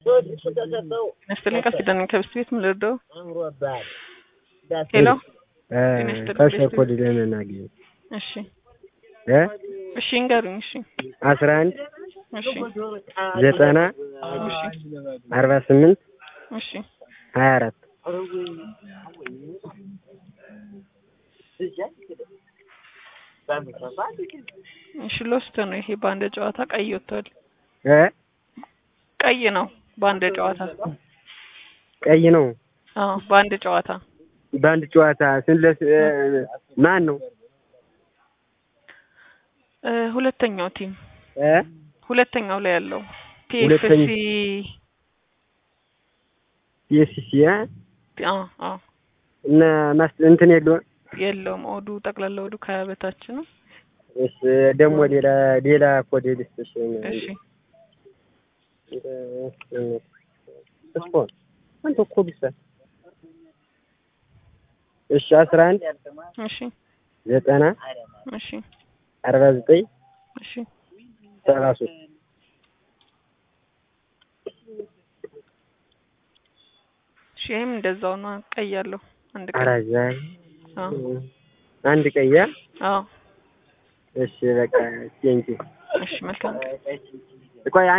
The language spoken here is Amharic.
ይመስልኝ ቃል ኪዳን ከብስት ቤት ምን ልርዳው? ሄሎ ከሸር ኮድ ለምን አግኝ እሺ እ እሺ እንገሩኝ። እሺ አስራ አንድ እሺ ዘጠና እሺ አርባ ስምንት እሺ ሀያ አራት እሺ ሎስት ነው ይሄ በአንድ ጨዋታ ቀይ ወጥቷል። እ ቀይ ነው በአንድ ጨዋታ። ቀይ ነው አዎ በአንድ ጨዋታ በአንድ ጨዋታ ስንለስ ማን ነው እ ሁለተኛው ቲም እ ሁለተኛው ላይ ያለው ሁለተኛ- ፒኤፍሲ የሲሲ አ አዎ አዎ እና ማስ እንትን የለውም የለውም ኦዱ ጠቅላላ ኦዱ ከሀያ በታች ነው። እሺ ደግሞ ሌላ ሌላ ኮድ ልስጥሽ እሺ ስፖርት አንተ ኮድ ይሰጥ እሺ አስራ አንድ እሺ ዘጠና እሺ አርባ ዘጠኝ እሺ ሰባ ሶስት እሺ ይሄም እንደዛው ነው። ቀይ ያለው አንድ ቀይ አራዛ አዎ አንድ ቀያ አዎ እሺ በቃ ቴንኪ እሺ መልካም ቆይ